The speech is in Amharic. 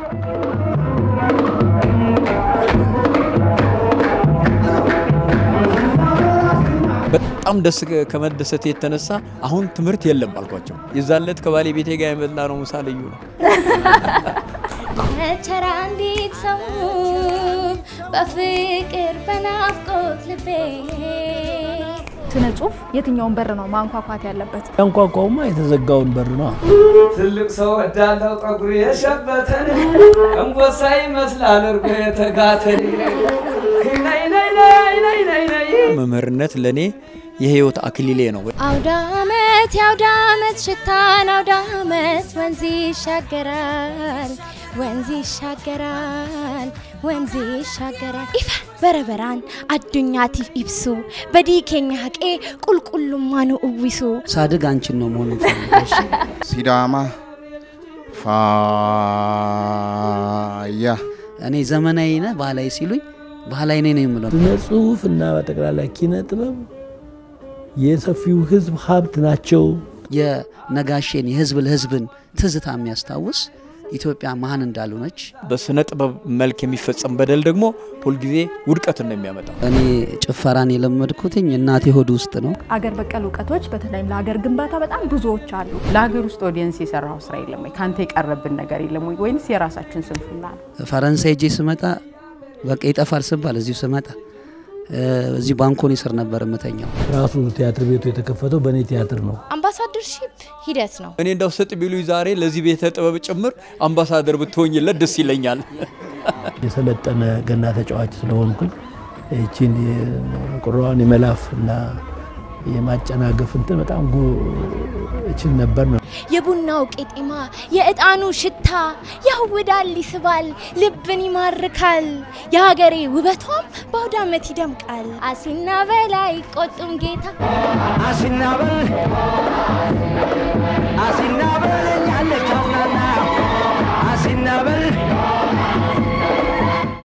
በጣም ደስ ከመደሰት የተነሳ አሁን ትምህርት የለም አልኳቸው። የዛን ዕለት ከባለቤቴ ጋር የበላ ነው ምሳ ልዩ ነው። ቸራ እንዴት ሰው በፍቅር በናፍቆት ልቤ ስነ ጽሁፍ የትኛውን በር ነው ማንኳኳት ያለበት? ያንኳኳውማ የተዘጋውን በር ነው። ትልቅ ሰው ወዳለው ጠጉሩ የሸበተን እንቦሳ ይመስላል እርጎ የተጋተን ነይ ነይ ነይ ነይ ነይ ነይ መምህርነት ለእኔ የህይወት አክሊሌ ነው። አውደ ዓመት የአውደ ዓመት ሽታን አውደ ዓመት ወንዝ ይሻገራል ወንዝ ይሻገራል ወንዝ ይሻገራል ኢፈ በረበራን አዱኛቲፍ ኢብሱ በዲኬኛ ሀቄ ቁልቁሉማኑ እዊሱ ሳድግ አንቺን ነው መሆን ፈልገሽ ሲዳማ ፋያ እኔ ዘመናዊ ነህ ባህላዊ ሲሉኝ ባህላዊ ነኝ ነው የምለው። ስነ ጽሁፍ እና በጠቅላላ ኪነ ጥበብ የሰፊው ህዝብ ሀብት ናቸው። የነጋሼን የህዝብ ለህዝብን ትዝታ የሚያስታውስ ኢትዮጵያ መሀን እንዳልሆነች በስነ ጥበብ መልክ የሚፈጸም በደል ደግሞ ሁልጊዜ ውድቀትን ነው የሚያመጣው። እኔ ጭፈራን የለመድኩትኝ እናቴ ሆድ ውስጥ ነው። አገር በቀል እውቀቶች በተለይም ለሀገር ግንባታ በጣም ብዙዎች አሉ። ለሀገር ውስጥ ኦዲየንስ የሰራው ስራ የለም ወይ? ከአንተ የቀረብን ነገር የለም ወይ? ወይንስ የራሳችን ስንፍና ነው? ፈረንሳይ ሄጄ ስመጣ በቃ ይጠፋል ስባል እዚሁ ስመጣ እዚሁ ባንኮኒ ስር ነበር የምተኛው። ራሱ ቲያትር ቤቱ የተከፈተው በእኔ ቲያትር ነው። አምባሳደርሺፕ ሂደት ነው። እኔ እንዳው ስጥ ቢሉኝ ዛሬ ለዚህ ቤተ ጥበብ ጭምር አምባሳደር ብትሆኝለት ደስ ይለኛል። የሰለጠነ ገና ተጫዋች ስለሆንኩኝ ይቺን ቁራዋን የመላፍ እና የማጨናገፍ እንትን በጣም እችል ነበር ነው። የቡናው ቄጤማ የእጣኑ ሽታ ያውዳል፣ ይስባል፣ ልብን ይማርካል። የሀገሬ ውበቷም በአውደ ዓመት ይደምቃል። አሲና በላይ ቆጡም ጌታ አሲና በል አሲና